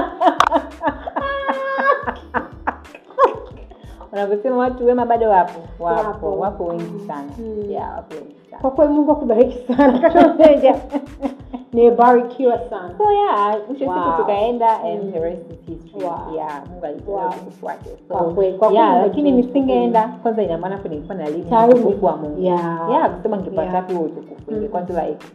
S2: wanavyosema watu wema bado wapo wapo
S1: Wapo.
S2: wapo wengi sana
S1: Mm.
S2: yeah, wapo wengi sana
S1: kwa kweli mungu akubariki sana kaka Meja. nimebarikiwa sana
S2: so yeah mwisho wa siku
S1: Wow.
S2: tukaenda and
S1: Mm.
S2: the rest is history
S1: Wow.
S2: yeah mungu alitoa
S1: Wow.
S2: utukufu wake
S1: Kwa
S2: so
S1: kweli, kwa
S2: yeah
S1: kweli
S2: lakini
S1: ndio
S2: nisingeenda kwanza ina maana hapo nilikuwa na lini
S1: Tayari
S2: utukufu wa mungu
S1: yeah.
S2: yeah kusema ngepata
S1: Yeah.
S2: tu utukufu
S1: Mm.
S2: ingekuwa tu like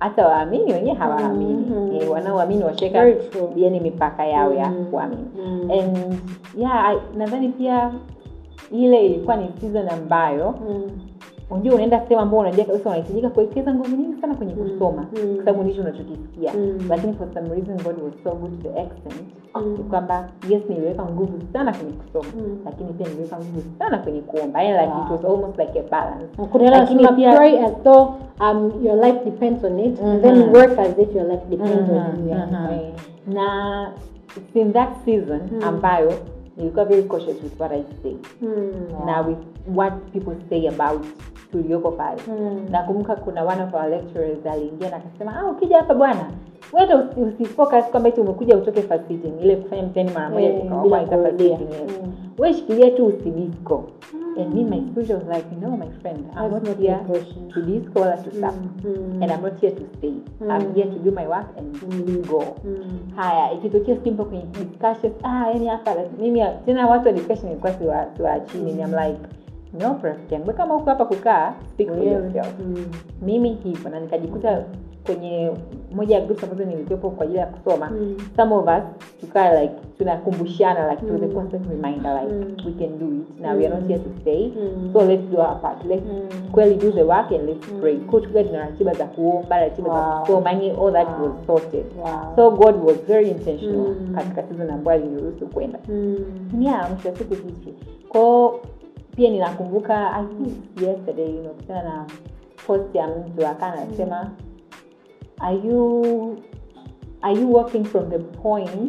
S2: hata waamini wenyewe hawaamini
S1: Mhm.
S2: eh, wanaoamini washeka
S1: Very true.
S2: yani mipaka yao ya
S1: Mhm.
S2: kuamini
S1: Mm.
S2: and yeah I- nadhani pia ile ilikuwa ni season ambayo
S1: Mm.
S2: unajua unaenda sehemu ambao unajua kabisa unahitajika kuwekeza nguvu nyingi sana kwenye
S1: Mm.
S2: kusoma
S1: Mm.
S2: kwa sababu ndicho unachokisikia
S1: Mm.
S2: lakini for some reason god was so good to the extent
S1: Mm.
S2: ni kwamba yes niliweka nguvu sana kwenye kusoma
S1: Mm.
S2: lakini pia niliweka nguvu sana kwenye kuomba yani like it was almost like a balance
S1: kuna
S2: Lakini
S1: lazima
S2: pia-
S1: pray as though um, your life depends on it and then
S2: Mhm.
S1: work as if your life depends on
S2: Mhm,
S1: you yeah.
S2: mhm.
S1: Eh.
S2: na it's in that season
S1: Mm.
S2: ambayo nilikuwa very cautious with what i say
S1: Mm.
S2: na with what people say about tulioko pale
S1: Mm.
S2: nakumbuka kuna one of our lecturers aliingia na akasema ah, ukija hapa bwana weta usi- usifocus kwamba eti umekuja utoke first sitting ile kufanya mtihani mara moja
S1: Eh,
S2: tukawa
S1: bila
S2: kwanza first
S1: kurudia.
S2: sitting, yes.
S1: Mm.
S2: we shikilia tu usidisco and me my spirit was like no my friend i'm
S1: That's
S2: not
S1: not
S2: here
S1: your portion.
S2: to disco wala to stop
S1: Mm.
S2: and i'm not here to stay i'm
S1: Mm.
S2: here to do my work and go
S1: Mm.
S2: haya ikitokea simple kwenye discussions ah yani hapa like, mimi tena watu wa discussion ilikuwa siwa siwa chini mm. I'm like no rafiki yangu kama uko hapa kukaa speak for
S1: Wewe.
S2: yourself
S1: Mm.
S2: mimi hivyo na nikajikuta kwenye moja ya groups ambazo nilikuwepo kwa ajili ya kusoma
S1: Mm.
S2: some of us tukaa like tunakumbushana like to the
S1: Mm.
S2: constant reminder like
S1: Mm.
S2: we can do it now we are not here to stay
S1: Mm.
S2: so let's do our part let's
S1: Mm.
S2: kweli do the work and let's
S1: Mm.
S2: pray kwa tukiwa tuna ratiba za kuomba ratiba za
S1: Wow.
S2: kusoma yani all that
S1: Wow.
S2: was sorted
S1: Wow.
S2: so god was very intentional
S1: Mm.
S2: katika season ambayo aliniruhusu kwenda
S1: Mm.
S2: yeah mwisho wa siku history kwao pia ninakumbuka i think yesterday nimekutana na post ya mtu akaa anasema are you are you working from the point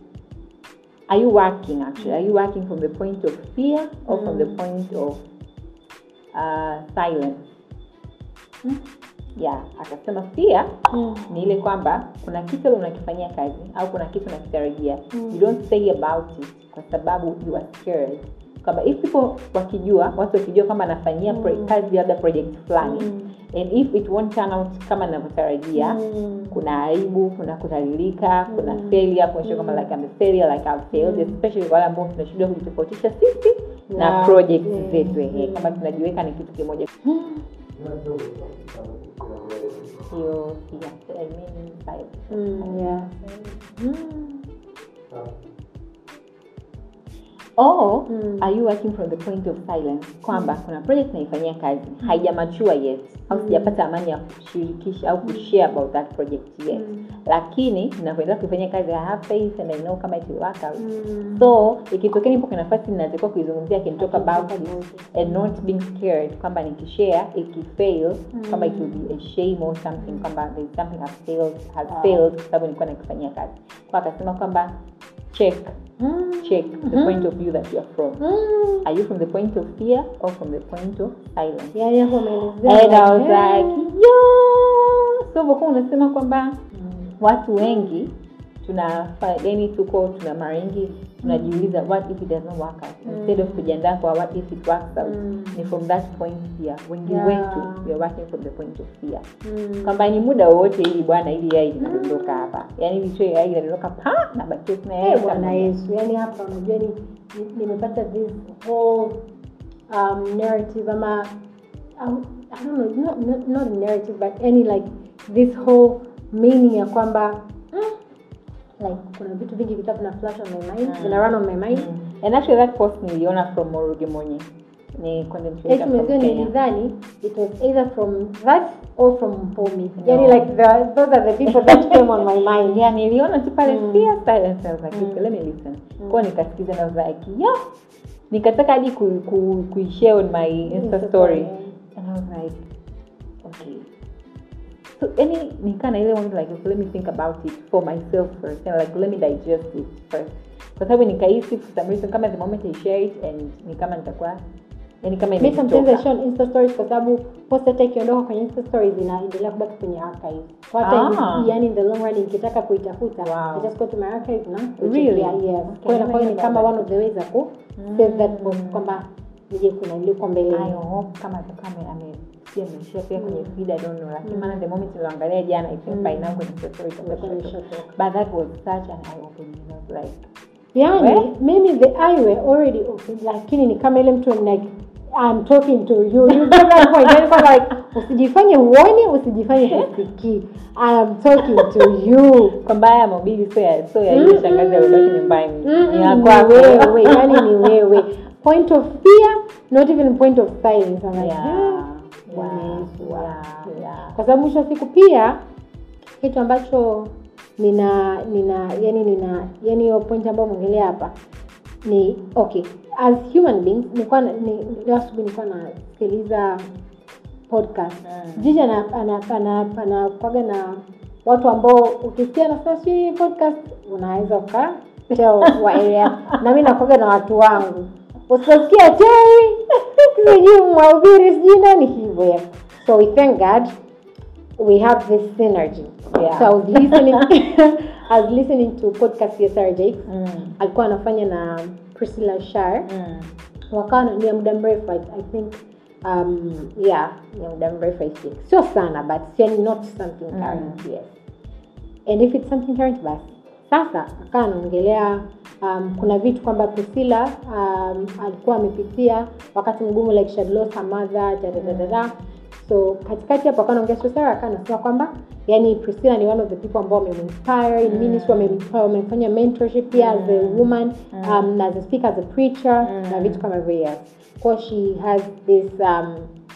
S2: are you working actually are you working from the point of fear or from the
S1: Mm.
S2: point of uh, silence
S1: Mm.
S2: yeah akasema fear
S1: Mm.
S2: ni ile kwamba kuna kitu labda unakifanyia kazi au kuna kitu unakitarajia
S1: Mm.
S2: you don't say about it kwa sababu you are scared kwamba if people wakijua watu wakijua kwamba anafanyia pro-
S1: Mm.
S2: kazi labda project fulani
S1: Mm.
S2: and if it won't turn out kama navyotarajia
S1: Mm.
S2: kuna aibu kuna kudhalilika kuna
S1: Mm.
S2: failure kuonyesha kwamba
S1: Mm.
S2: like I'm a failure like I've failed
S1: Mm.
S2: especially kwa wale ambao tunashindwa kujitofautisha sisi na
S1: Yeah.
S2: project
S1: Mm.
S2: zetu ehe
S1: Mm.
S2: kama tunajiweka ni kitu kimoja hiyo yeah, I mean, silence.
S1: Mm. Yeah.
S2: or
S1: Mm.
S2: are you working from the point of silence kwamba kuna project naifanyia kazi haijamachua yet au sijapata amani ya kushirikisha au kushare about that project yet
S1: Mm.
S2: lakini ninavyoendelea kuifanyia kazi I have faith and I know kama it will work out
S1: Mm.
S2: so ikitokea nipo kwenye nafasi ninatakiwa kuizungumzia I can talk about it
S1: about
S2: and not being scared kwamba nikishare ikifail
S1: Mm.
S2: kwamba it will be a shame or something kwamba there is something has failed has
S1: Wow.
S2: failed kwa sababu nilikuwa nakifanyia kazi kwa akasema kwamba check
S1: Mm.
S2: check the
S1: Mhm.
S2: point of view that you are from
S1: Mm.
S2: are you from the point of fear or from the point of silence
S1: Yeah, yeah, umeelezea.
S2: and I was
S1: Yeah.
S2: like yo so vokuwa unasema kwamba
S1: Mm.
S2: watu wengi tuna yani tuko tuna mara nyingi tunajiuliza what if it does not work out instead of kujiandaa kwa what if it works out
S1: Mm.
S2: ni from that point fear wengi
S1: Yeah.
S2: wetu we are working from the point of fear
S1: Mm.
S2: kwamba ni muda wowote ili bwana ili yai linadondoka hapa yani ili tu yai linadondoka pa na bakia tuna yai
S1: Eh, bwana
S2: kama-
S1: yesu yani hapa unajua ni ni- nimepata this whole um, narrative ama um, I don't know, not, not, not a narrative but any like this whole meaning ya kwamba mm, like kuna vitu vingi vitabu na flash on my mind
S2: Mm.
S1: vina run on my mind
S2: Mm. and actually that post niliona from Moruge Monye ni content creator
S1: eti
S2: from
S1: mwenzio
S2: Kenya
S1: nilidhani it was either from that or from Pomi yani
S2: No.
S1: like the, those are the people that came on my mind
S2: yeah niliona tu pale
S1: Mm.
S2: fear silence I was like
S1: Mm.
S2: okay, let me listen kwa nikasikiza na I was like yo nikataka hadi ku, ku, kuishare on my insta
S1: Insta
S2: story
S1: story.
S2: and I was like okay so any nikaa na ile moment like okay, let me think about it for myself first and like let me digest it first kwa sababu nikahisi for some reason kama the moment I share it and ni kama nitakuwa yani kama
S1: mi sometimes I
S2: imenitoka
S1: show on insta stories kwa sababu post hata ikiondoka kwenye insta stories inaendelea kubaki kwenye archive kwa hata
S2: Ah.
S1: yani in the long run nikitaka kuitafuta
S2: Wow.
S1: I just go to my archive na
S2: Really?
S1: kuchekia, yes
S2: Okay,
S1: kwa hiyo inakuwa ni
S2: never
S1: kama
S2: done
S1: one of the ways za ku save that post kwamba nije kuna liko mbele
S2: I hope kama atakuwa ame- amesia ameishia pia kwenye feed I don't know lakini maana the moment niliangalia jana I think by now kwenye story itakuwa
S1: Itakuwa
S2: imeshatoka.
S1: imeshatoka.
S2: but that was such an eye opening I was like
S1: yani
S2: We?
S1: mimi the eye were already open lakini ni kama ile mtu like I'm talking to you. You get that point. Yani kwamba like usijifanye uone, usijifanye husikii. I'm talking to you.
S2: kwamba haya mahubiri sio ya sio ya yule shangazi alibaki nyumbani
S1: Mm-mm,
S2: ni ya
S1: ni
S2: kwako
S1: wewe, yani ni wewe. Point of fear, not even point of silence. I'm like,
S2: Yeah.
S1: "Ah,
S2: Wow.
S1: Yesu, wow."
S2: Yeah, yeah.
S1: kwa sababu mwisho wa siku pia kitu ambacho nina nina yani nina yani hiyo point ambayo umeongelea hapa ni okay as human beings nilikuwa na- ni, leo asubuhi nilikuwa nasikiliza podcast
S2: Mm.
S1: jiji ana- ana- ana- anakwaga na watu ambao ukisikia nasema si podcast unaweza uka waelea na mi nakwaga na watu wangu usiposikia teri sijui mwahubiri sijui nani hivyo so we thank god we have this synergy
S2: Yeah.
S1: so i was listening i was listening to podcast ya Sarah Jakes
S2: Mm.
S1: alikuwa anafanya na priscilla shar
S2: Mm.
S1: wakawa na- ni ya muda mrefu I, i think um, yeah ni ya muda mrefu i think sio sana but yani not something current yes and if it's something current basi sasa akawa anaongelea um, kuna vitu kwamba priscilla um, alikuwa amepitia wakati mgumu like she had lost her mother dadadadada so katikati hapo akawa anaongea so Sarah akawa anasema kwamba yani priscilla ni one of the people ambao wameinspire in ministry wamem- wamefanya mentorship pia as a woman um, as a speaker as a preacher na vitu kama hivyo yes kwa she has this um,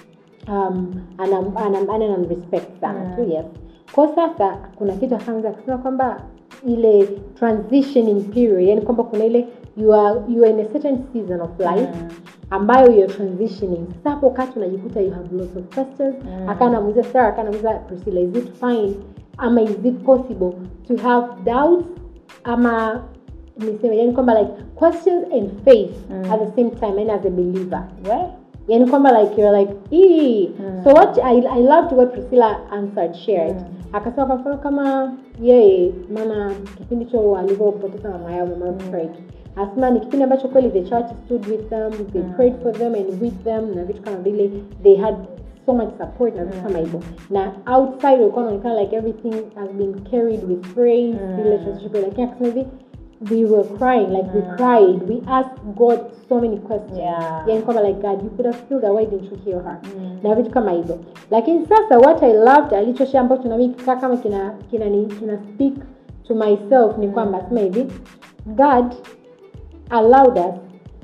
S1: um, anam, anam, anam respect sana tu yes kwa sasa kuna kitu akaanza kusema kwamba ile transitioning period yani kwamba kuna ile you are, you are in a certain season of life ambayo you're transitioning sasa hapo wakati unajikuta you have lots of questions mm. akaa namuuliza Sarah akaa namuuliza Priscilla is it fine ama is it possible to have doubts ama niseme yani kwamba like questions and faith at the same time and as a believer
S2: We?
S1: yani kwamba like you're like ee. so what I, I loved what Priscilla answered shared akasema kwa mfano kama yeye maana kipindi cho alivyopoteza mama yao mama mm. Fred asema ni kipindi ambacho kweli the church stood with them they prayed for them and with them na vitu kama vile they had so much support na vitu kama hivyo na outside walikuwa wanaonekana like everything has been carried with praise vile relationship lakini akasema hivi we were crying like we cried we asked god so many questions
S2: Yeah.
S1: yani kwamba like god you could have healed her why didn't you heal her na vitu kama hivyo lakini sasa what i loved alichoshea ambacho nami kikaa kama kina kina, ni, kina speak to myself ni kwamba sema hivi god allowed us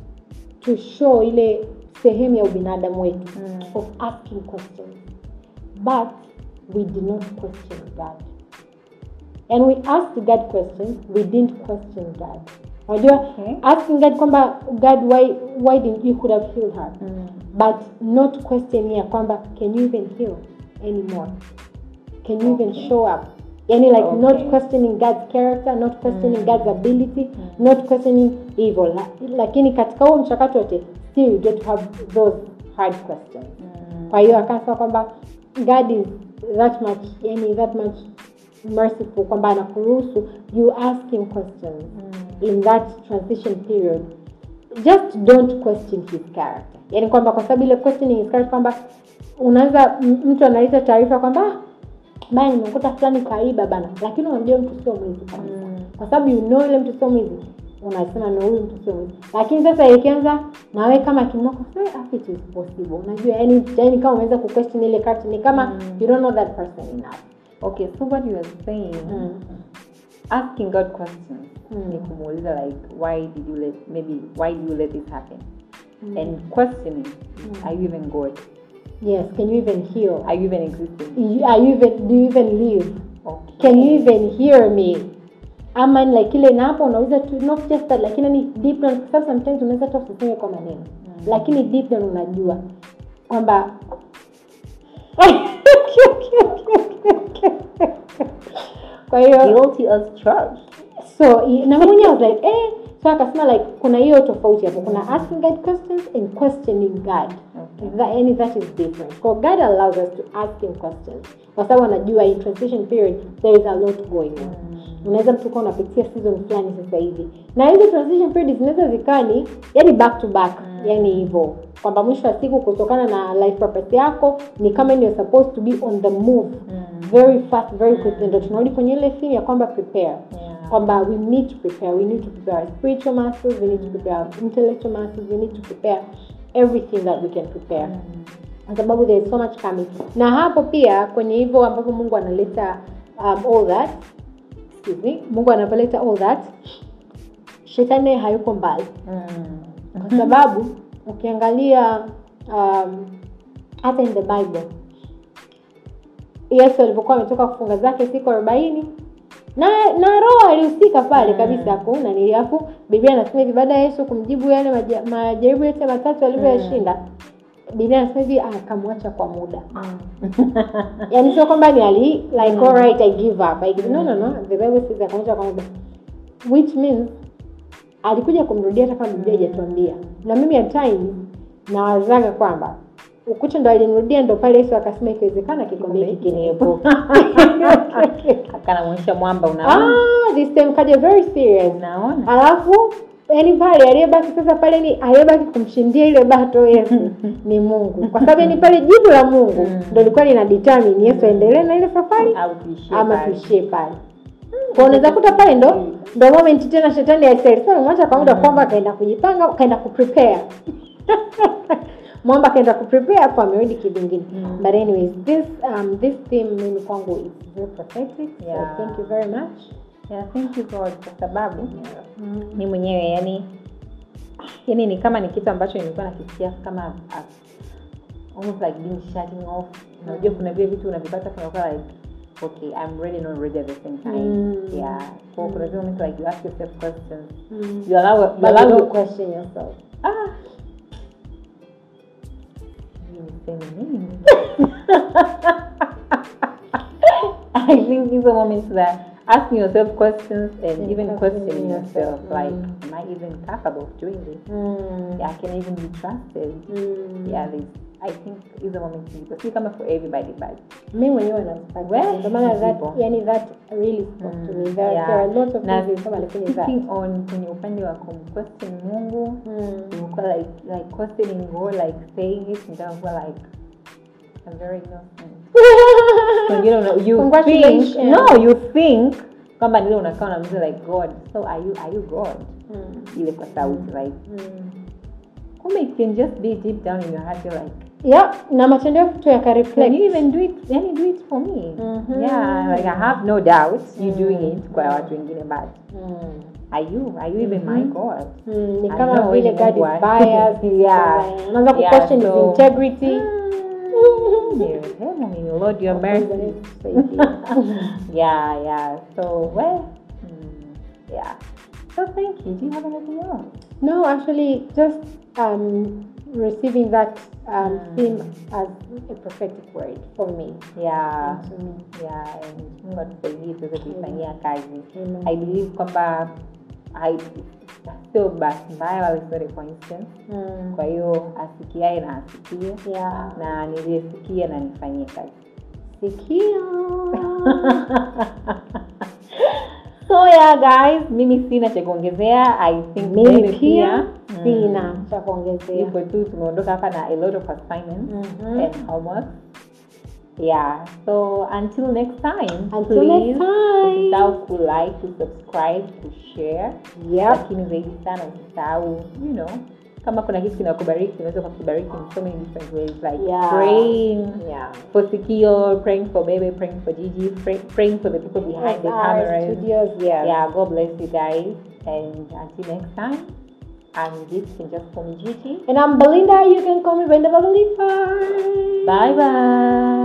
S1: to show ile sehemu ya ubinadamu wetu of asking questions but we did not question god and we asked god questions we didn't question god unajua
S2: Okay.
S1: asking god kwamba god why, why didn't you could have healed her but not questioning ya kwamba can you even heal anymore can you even show up yani like
S2: Okay.
S1: not questioning god's character not questioning god's ability not questioning evil La- lakini katika huo mchakato wote still you get to have those hard questions kwa hiyo akasema kwamba god is that much yani that much merciful kwamba anakuruhusu you ask him questions in that transition period just don't question his character yani kwamba kwa sababu ile questioning his character kwamba unaweza m- mtu analeta taarifa kwamba "Ah, bana nimekuta fulani kaiba bana lakini unamjua mtu sio mwizi kabisa kwa sababu you know ile mtu sio mwizi unasema no huyu mtu sio mwizi lakini sasa ikianza nawe kama kimoko it is possible unajua yani yani kama umeweza kuquestion ile character ni kama you don't know that person enough
S2: okay so what you are saying asking god questions
S1: Mm.
S2: ni kumuuliza like why did you let maybe why did you let this happen and questioning are you even god
S1: yes can you even heal
S2: are you even existing
S1: You- are you even do you even live
S2: okay
S1: can you even hear me ama ni like ile na hapo unauliza tu not just that lakini ni deep down kwa sababu sometimes unaweza hata usiseme kwa maneno lakini deep down unajua kwamba kwa hiyo
S2: guilty as charged
S1: so i- na mwenye I was like eh so akasema like kuna hiyo tofauti hapo kuna asking god questions and questioning god
S2: Okay.
S1: that, any that is different so god allows us to ask him questions kwa sababu anajua in transition period there is a lot going on unaweza mtu kuwa unapitia season fulani sasa hivi na hizo transition period zinaweza zikaa ni yani back to back yani hivyo kwamba mwisho wa siku kutokana na life purpose yako ni kama you're supposed to be on the move very fast very quickly ndo tunarudi kwenye ile theme ya kwamba prepare
S2: Yeah.
S1: kwamba we need to prepare we need to prepare our spiritual muscles we need to prepare our intellectual muscles we need to prepare everything that we can prepare kwa sababu there is so much coming na hapo pia kwenye hivyo ambapo mungu analeta um, all that excuse me, mungu anapoleta all that shetani naye hayuko mbali
S2: Mm.
S1: kwa sababu ukiangalia um, hata in the bible yesu alivyokuwa ametoka kufunga zake siku arobaini na na roho alihusika pale kabisa kuna nili afu biblia anasema hivi baada ya yesu kumjibu yale maja- majaribu yote matatu alivyoyashinda biblia anasema hivi akamwacha kwa muda yani sio kwamba ni ali like all right i give up I give, no no no the bible says akamwacha kwa muda which means alikuja kumrudia hata kama biblia haijatuambia na mimi at times nawazaga kwamba ukucha ndo alimrudia ndo pale yesu akasema ikiwezekana kikombe hiki kiniepuka
S2: akanamwonyesha mwamba unaona
S1: ah, this time kaja very serious
S2: unaona
S1: alafu yani pale aliyebaki sasa pale ni aliyebaki kumshindia ile bato yesu ni mungu kwa sababu yani pale jibu la mungu
S2: Mm.
S1: ndo likuwa lina determine yesu aendelee na ile safari
S2: au tuishie
S1: ama
S2: pale.
S1: tuishie pale kwa unaweza kuta pale ndo ndo moment tena shetani aisaidia mwacha kwa muda kwamba akaenda kujipanga kaenda kuprepare mwamba akaenda kuprepare hapo amerudi kivingine
S2: Mm.
S1: but anyways this um, this theme mimi kwangu is very prophetic
S2: Yeah.
S1: so thank you very much
S2: yeah, thank you God kwa sababu mi mwenyewe yani yani ni kama ni kitu ambacho nilikuwa nakisikia kama uh, almost like being shutting off unajua kuna vile vitu unavipata kunakuwa like okay i'm ready not ready at the same time
S1: Mm.
S2: yeah so kuna zile moments like you ask yourself questions
S1: Mm.
S2: you allow you
S1: but you
S2: allow
S1: don't question yourself
S2: ah Sijui niseme nini. I think these are moments that asking yourself questions and
S1: And
S2: even
S1: questioning
S2: questioning yourself,
S1: yourself.
S2: like,
S1: Mm.
S2: am I even capable of doing this?
S1: mm.
S2: Yeah, I can even be trusted.
S1: Mm.
S2: Yeah, this I think is a moment to see kama for everybody, but
S1: mi mwenyewe nazipata
S2: Well,
S1: ndio maana that
S2: zipo.
S1: yani that really spoke to me
S2: Mm,
S1: there,
S2: yeah.
S1: there are lots of
S2: na
S1: things kama kwenye that
S2: speaking on kwenye upande wa kumquestion Mungu
S1: mm.
S2: ulikuwa like like questioning God like saying it nikakuwa like I'm very innocent so, you know, you think
S1: Congratulations.
S2: no you think kwamba nile unakaa unamuza like God so are you are you God
S1: Mm.
S2: ile kwa sauti like
S1: Mm.
S2: kumbe it can just be deep down in your heart you're like
S1: yeah na matendo yako tu
S2: can
S1: yakareflect
S2: you even do it yani do it for me
S1: Mhm.
S2: yeah like I have no doubt you
S1: Mm.
S2: doing it kwa watu wengine but
S1: mm.
S2: are you are you even my
S1: Mhm.
S2: God
S1: Mm, ni
S2: I
S1: kama
S2: know
S1: vile
S2: ni
S1: God
S2: Mungu
S1: is
S2: wa-
S1: biased
S2: Yeah.
S1: unaanza ku
S2: Yeah,
S1: question his
S2: so-
S1: integrity
S2: Yeah, I mean, Lord, your mercy. yeah, yeah. So, well, mm, yeah. So, thank you. Do you have anything else?
S1: no actually just um, receiving that um,
S2: Mm.
S1: theme as a prophetic word for me
S2: Yeah.
S1: to me
S2: Yeah, and Mungu atusaidie tuweze kuifanyia kazi.
S1: Amen.
S2: I believe kwamba I sio bahati mbaya wala sio a coincidence.
S1: Mm.
S2: Kwa hiyo asikiae na asikie
S1: yeah
S2: na niliyesikia na nifanyie kazi.
S1: sikio
S2: so yeah guys mimi sina cha kuongezea i think
S1: mimi
S2: wewe
S1: pia
S2: mm,
S1: sina cha kuongezea
S2: hivyo tu tumeondoka hapa na a lot of assignments
S1: Mhm.
S2: and homework yeah so until next time
S1: Until next time.
S2: usisahau ku like ku subscribe ku share
S1: Yep.
S2: lakini zaidi sana usisahau you know kama kuna kitu kinakubariki unaweza ukakibariki in so many different ways like
S1: Yeah.
S2: praying
S1: Yeah.
S2: for Sikio, praying for Baby, praying for Gigi, pray, praying for the people behind the
S1: Our
S2: cameras.
S1: studios, yes.
S2: Yeah, God bless you guys. And until next time, I'm Gigi, you can just call me Gigi.
S1: And I'm Belinda. You can call me Brenda Belinda.
S2: Bye bye.